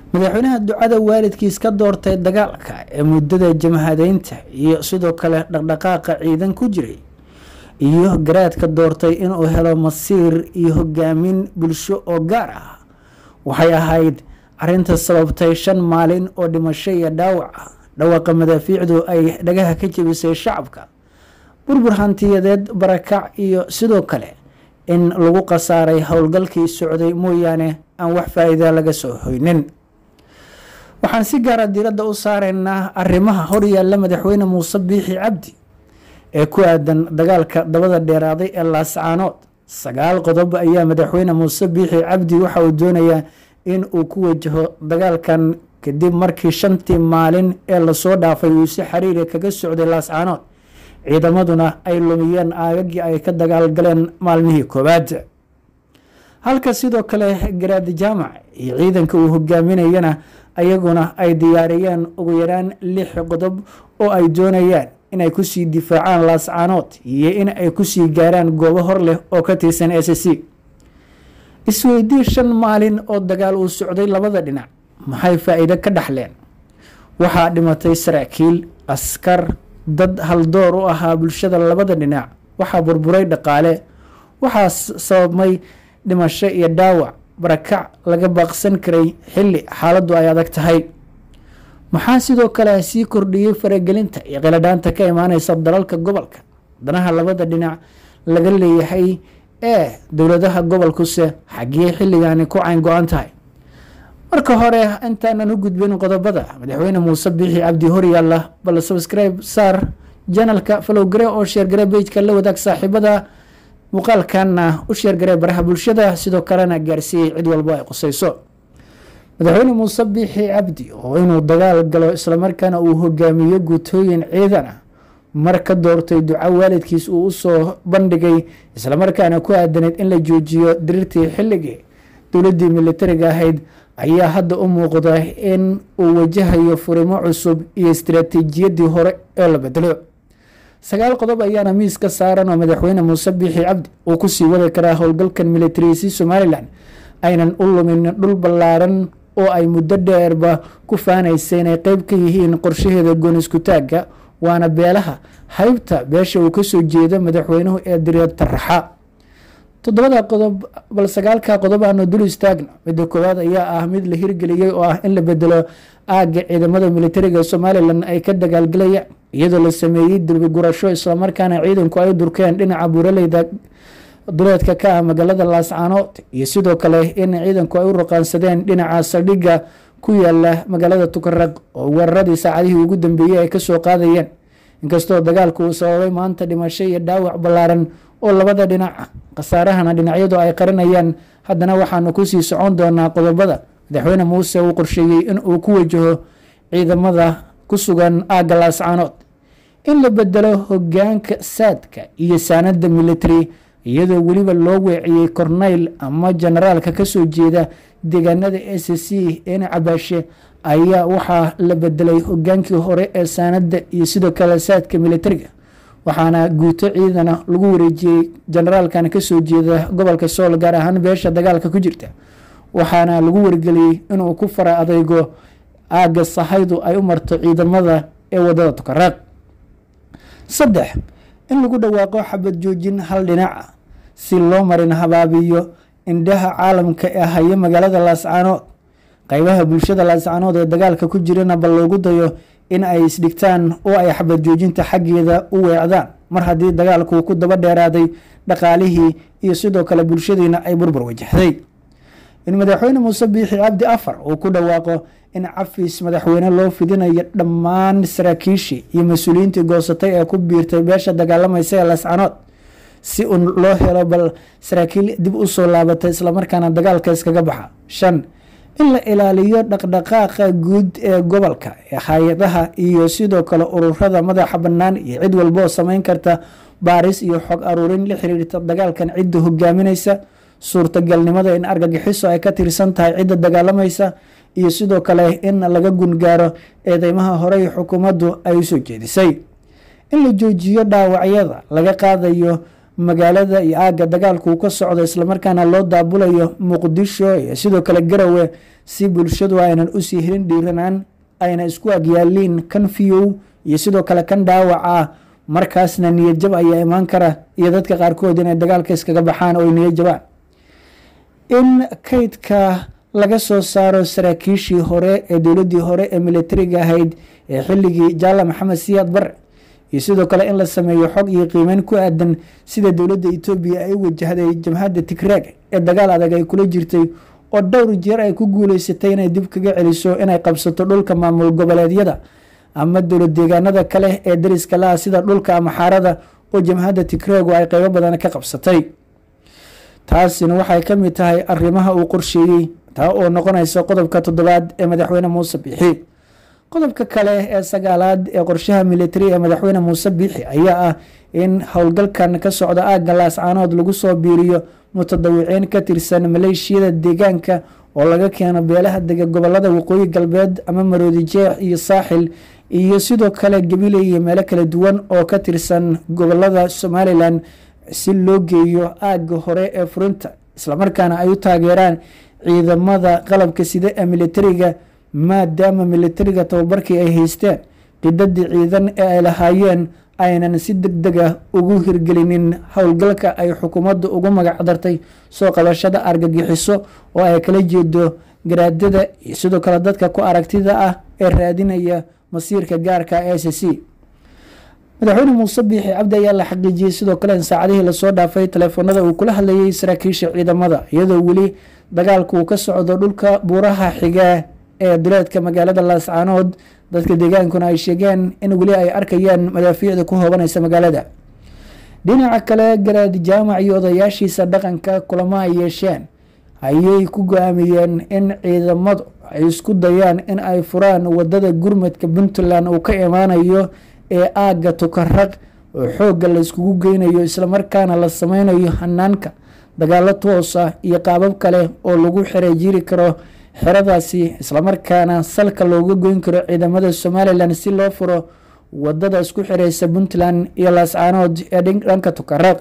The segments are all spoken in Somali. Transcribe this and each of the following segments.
madaxweynaha ducada waalidkiis ka doortay dagaalka ee muddada jamhadeynta iyo sidoo kale dhaqdhaqaaqa ciidan ku jiray iyo garaadka doortay inuu helo masiir iyo hogaamin bulsho oo gaar ah waxay ahayd arinta sababtay shan maalin oo dhimasho iyo dhaawac ah dhawaaqa madaafiicdu ay dhagaha ka jebisay shacabka burbur hantiyadeed barakac iyo sidoo kale in lagu khasaaray howlgalkii socday mooyaane aan wax faa-iida laga soo hoynin waxaan si gaara diiradda u saaraynaa arrimaha horyaalla madaxweyne muuse biixi cabdi ee ku aadan dagaalka dabada dheeraaday ee laascaanood sagaal qodob ayaa madaxweyne muuse biixi cabdi waxa uu doonayaa in uu ku wajaho dagaalkan kadib markii shantii maalin ee lasoo dhaafay uu si xiriiri kaga socday laascaanood ciidamaduna ay lumiyeen aagagii ay ka dagaalgaleen maalmihii koowaad halka sidoo kale garaadi jaamac iyo ciidanka uu hogaaminayana ayaguna ay diyaariyeen ugu yaraan lix qodob oo ay doonayaan inay kusii difaacaan laascaanood iyo in ay kusii gaaraan goobo hor leh oo ka tirsan s c isweydii shan maalin oo dagaal uu socday labada dhinac maxay faa-iido ka dhaxleen waxaa dhimatay saraakiil askar dad haldoor u ahaa bulshada labada dhinac waxaa burburay dhaqaale waxaa sababmay dhimasho iyo dhaawac barakac laga baaqsan karay xilli xaaladdu ay adag tahay maxaa sidoo kale sii kordhiyey faragelinta iyo qiladhaanta ka imaaneysa dalalka gobolka danaha labada dhinac laga leeyahay ee dowladaha gobolkuse xaggee xilligaani ku cayn go-an tahay marka hore intaanan u gudbin qodobada madaxweyne muuse biixi cabdi horyaalla bal subscribe saar janalka falowgare oo sheergare bejka la wadaag saaxiibada muuqaalkanna u sheergare baraha bulshada sidoo kalena gaarsiiyey cid walbo ay qusayso madaxweyne muuse biixi cabdi oo inuu dagaal galo islamarkaana uu hogaamiyo guutooyin ciidan ah mar ka doortay duco waalidkiis uu usoo bandhigay islamarkaana ku aadaneyd in la joojiyo diriirtii xilligii dowladdii militariga ahayd ayaa hadda u muuqda in uu wajahayo furimo cusub iyo istaraatiijiyadii hore ee la bedelo sagaal qodob ayaana miis ka saaran oo madaxweyne muuse biixi cabdi uu kusii wadi karaa howlgalkan militariisi somalilan aynan u lumin dhul ballaaran oo ay muddo dheerba ku faanaysa inay qeyb ka yihiin qorshaheeda gooniskutaagga waana beelaha haybta beesha uu kasoo jeedo madaxweynuhu ee direed taraxa toddobada qodob bal sagaalka qodob aanu dul istaagna midda koowaad ayaa ah mid la hirgeliyey oo ah in la bedelo aagga ciidamada militariga somalilan ay ka dagaalgalayaan iyadoo la sameeyey dilbigurasho islamarkaana ciidanku ay durkeen dhinaca buuraleyda duleedka ka ah magaalada laascaanood iyo sidoo kale in ciidanku ay u ruqaansadeen dhinaca saldhigga ku yaala magaalada tukaraq oo weeraradii saacadihii ugu dambeeyey ay kasoo qaadayeen inkastoo dagaalku uu sababay maanta dhimasho iyo dhaawac ballaaran oo labada dhinac khasaarahana dhinacyadu ay qarinayaan haddana waxaanu kusii socon doonaa qodobada madaxweyne muuse uu qorsheeyey in uu ku wajaho ciidamada ku sugan aagga laascaanood in la bedelo hogaanka saadka iyo saanada military iyadoo weliba loo weeciyey corneyl ama generaalka kasoo jeeda deegaanada s c een cabaashe ayaa waxaa la bedelay hogaankii hore ee saanada iyo sidoo kale saadka militariga waxaana guuto ciidana lagu wareejiyey generaalkan kasoo jeeda gobolka sool gaar ahaan beesha dagaalka ku jirta waxaana lagu wargeliyey inuu ku fara adeygo aagga sahaydu ay u marto ciidamada ee wadada tukaraaq saddex in lagu dhawaaqo xabad joojin hal dhinaca si loo marin habaabiyo indhaha caalamka ee haya magaalada laascaanood qeybaha bulshada laascaanood ee dagaalka ku jirana bal loogu dayo in ay isdhigtaan oo ay xabad joojinta xaggeeda u weecdaan mar haddii dagaalku ku daba dheeraaday dhaqaalihii iyo sidoo kale bulshadiina ay burbur wajahday in madaxweyne muuse biixi cabdi afar uu ku dhawaaqo in cafis madaxweyne loo fidinayo dhammaan saraakiishii iyo mas-uuliyiintii goosatay ee ku biirtay beesha dagaalamaysa ee laascaanood si un loo helo bal saraakiil dib usoo laabatay islamarkaana dagaalka iskaga baxa shan in la ilaaliyo dhaqdhaqaaqa guud ee gobolka ee hay-adaha iyo sidoo kale ururada madaxa bannaan iyo cid walboo sameyn karta baaris iyo xog aruurin la xiriirta dagaalkan cidda hogaaminaysa suurtagalnimada in argagixiso ay ka tirsan tahay cidda dagaalamaysa iyo sidoo kale in laga gungaaro eedeymaha horey xukuumaddu ay usoo jeedisay in la joojiyo dhaawacyada laga qaadayo magaalada iyo aagga dagaalku uu ka socdo islamarkaana loo daabulayo muqdisho iyo sidoo kale garowe si bulshadu aynan usii helin dhiiranaan ayna isku agyaaliin kan fiyow iyo sidoo kale kan dhaawaca markaasna niyadjab ayaa imaan kara iyo dadka qaarkood inay dagaalka iskaga baxaan oo niyadjabaan in kaydka laga soo saaro saraakiishii hore ee dowladii hore ee militariga ahayd ee xilligii jaala maxamed siyaad bare iyo sidoo kale in la sameeyo xog iyo qiimeyn ku aadan sida dowladda etoobiya ay u wajahday jamhadda tigraag ee dagaal adag ay kula jirtay oo dhowr jeer ay ku guuleysatay inay dib kaga celiso inay qabsato dhulka maamul goboleedyada ama dowlad deegaanada kale ee dariska la-ah sida dhulka ama xaarada oo jamhadda tigraagu ay qeybo badan ka qabsatay taasina waxay ka mid tahay arrimaha uu qorsheeyey taa oo noqonaysa qodobka toddobaad ee madaxweyne muuse biixi qodobka kale ee sagaalaad ee qorshaha militari ee madaxweyne muuse biixi ayaa ah in howlgalkan ka socda aagga laascaanood lagu soo biiriyo mutadawiciin ka tirsan maleeshiyada deegaanka oo laga keeno beelaha dega gobolada waqooyi galbeed ama maroodi jeex iyo saaxil iyo sidoo kale gabiley iyo meelo kala duwan oo ka tirsan gobolada somalilan si loo geeyo aagga hore ee furinta islamarkaana ay u taageeraan ciidamada qalabka sida ee militariga maadaama militariga tababarkii ay haysteen qidadii ciidan ee ay lahaayeen aynan si deg deg ah ugu hirgelinin howlgalka ay xukuumadda ugu magacdartay soo qabashada argagixiso oo ay kala jeedo garaadada iyo sidoo kale dadka ku aragtida ah ee raadinaya masiirka gaarka e c c madaxweyne muuse biixi cabdi ayaa la xaqiijiyey sidoo kale in saacadihii lasoo dhaafay taleefoonada uu kula hadlayay saraakiisha ciidamada iyadoo weli dagaalku uu ka socdo dhulka buuraha xiga ee duleedka magaalada laascaanood dadka deegaankuna ay sheegeen in weli ay arkayaan madaafiicda ku hoobanaysa magaalada dhinaca kale garaad jaamac iyo odayaashiisa dhaqanka kulamo ay yeesheen ayay ku go-aamiyeen in ciidamadu ay isku dayaan in ay furaan wadada gurmadka puntland uu ka imaanayo ee aagga tukaraq oo xoogga la iskugu geynayo islamarkaana la sameynayo hanaanka dagaalo toos ah iyo qaabab kale oo lagu xereejiri karo xeradaasi islamarkaana salka looga goyn karo ciidamada somalilan si loo furo wadada isku xireysa puntland iyo laascaanood ee dhanka tukaraq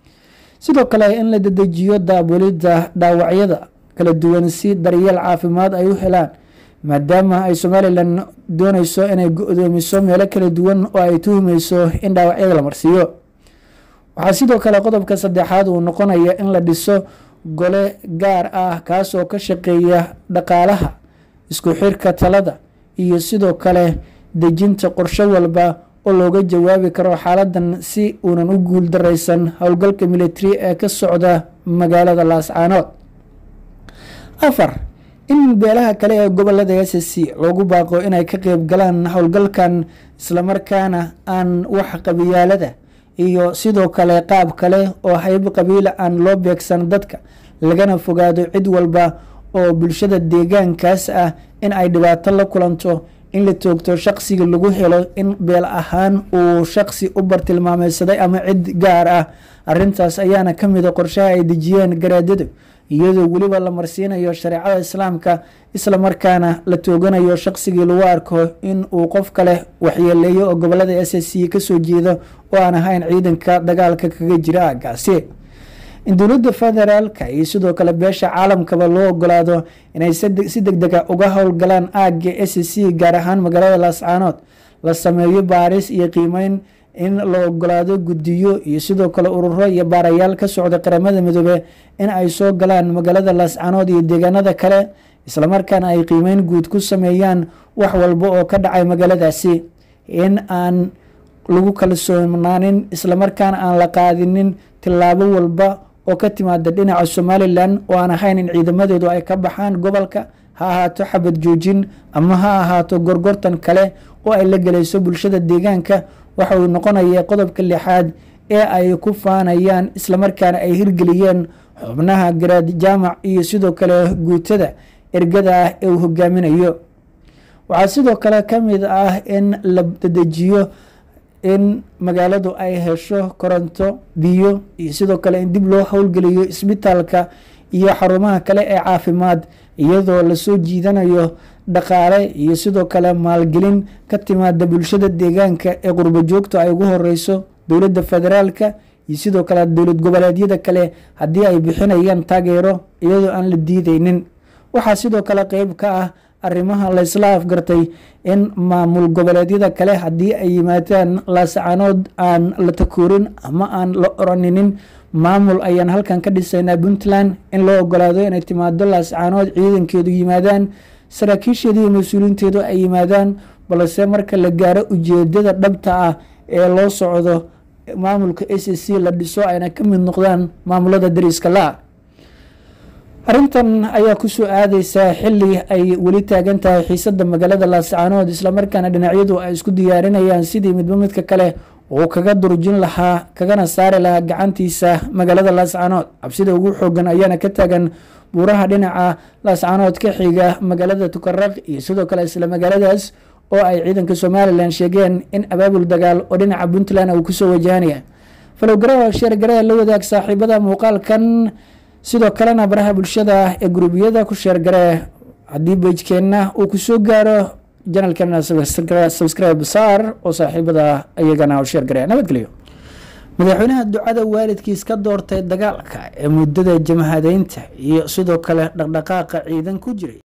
sidoo kale in la dedejiyo daabulidda dhaawacyada kala duwan si daryeel caafimaad ay u helaan maadaama ay somalilan dooneyso inay go-doomiso meelo kala duwan oo ay tuhumeyso in dhaawacyada la marsiiyo waxaa sidoo kale qodobka saddexaad uu noqonaya in la dhiso gole gaar ah kaas oo ka shaqeeya dhaqaalaha isku xirka talada iyo sidoo kale dejinta qorshe walba oo looga jawaabi karo xaaladan si uunan u guul dareysan howlgalka militari ee ka socda magaalada laascaanood afar in beelaha kale ee gobolada s c loogu baaqo inay ka qeyb galaan howlgalkan islamarkaana aan wax qabiyaalada iyo sidoo kale qaab kale oo hayb qabiila aan loo beegsan dadka lagana fogaado cid walba oo bulshada deegaankaas ah in ay dhibaato la kulanto in la toogto shaqsiga lagu helo in beel ahaan uu shaqsi u bartilmaameysaday ama cid gaar ah arintaas ayaana ka mida qorshaha ay dejiyeen garaadadu iyadoo weliba la marsiinayo shareecada islaamka islamarkaana la tooganayo shaqsigii lagu arko in uu qof kale waxyeeleeyo oo gobolada s c kasoo jeedo oo aan ahayn ciidanka dagaalka kaga jira aagaasi in dowladda federaalka iyo sidoo kale beesha caalamkaba loo ogolaado inay si deg dega uga howlgalaan aagga s c gaar ahaan magaalada laascaanood la sameeyo baaris iyo qiimeyn in la ogolaado guddiyo iyo sidoo kale ururo iyo baarayaal ka socda qaramada midoobe in ay soo galaan magaalada laascaanood iyo deegaanada kale islamarkaana ay qiimeyn guud ku sameeyaan wax walba oo ka dhacay magaaladaasi in aan lagu kalsoonaanin islamarkaana aan la qaadinin tillaabo walba oo ka timaada dhinaca somalilan oo aan ahayn in ciidamadeedu ay ka baxaan gobolka ha ahaato xabad joojin ama ha ahaato gorgortan kale oo ay la gelayso bulshada deegaanka waxa uu noqonaya qodobka lixaad ee ay ku faanayaan islamarkaana ay hirgeliyeen xubnaha garaad jaamac iyo sidoo kale guutada ergada ah ee uu hogaaminayo waxaa sidoo kale ka mid ah in la dedejiyo in magaaladu ay hesho koronto biyo iyo sidoo kale in dib loo howlgeliyo isbitaalka iyo xarumaha kale ee caafimaad iyadoo lasoo jiidanayo dhaqaale iyo sidoo kale maalgelin ka timaada bulshada deegaanka ee qurbo joogta ay ugu horeyso dowladda federaalka iyo sidoo kale dowlad goboleedyada kale haddii ay bixinayaan taageero iyadoo aan la diideynin waxaa sidoo kale qeyb ka ah arrimaha laysla afgartay in maamul goboleedyada kale haddii ay yimaadaan laascaanood aan la takoorin ama aan la oraninin maamul ayaan halkan ka dhisaynaa puntland in loo ogolaado inay timaado laascaanood ciidankeedu yimaadaan saraakiisheedu iyo mas-uuliinteedu ay yimaadaan balse marka la gaaro ujeedada dhabta ah ee loo socdo maamulka s c la dhiso ayna ka mid noqdaan maamulada dariiska la arrintan ayaa kusoo aadeysaa xili ay weli taagan tahay xiisada magaalada laascaanood islamarkaana dhinacyadu ay isku diyaarinayaan sidii midba midka kale uu kaga durjin lahaa kagana saari lahaa gacantiisa magaalada laascaanood cabsida ugu xoogan ayaana ka taagan buuraha dhinaca laascaanood ka xiga magaalada tukaraq iyo sidoo kale isla magaaladaas oo ay ciidanka somalilan sheegeen in abaabul dagaal oo dhinaca puntland uu kusoo wajahanaya falowgaraha sheergaraha la wadaag saaxiibada muuqaalkan sidoo kalena baraha bulshada ee gurubyada ku sheergaree haddii beijkeenna uu kusoo gaaro janalkeena subscribe saar oo saaxiibada iyagana sheergare nabadgelyo madaxweynaha ducada waalidkiis ka doortay dagaalka ee muddada jamhadeynta iyo sidoo kale dhaqdhaqaaqa ciidan ku jiray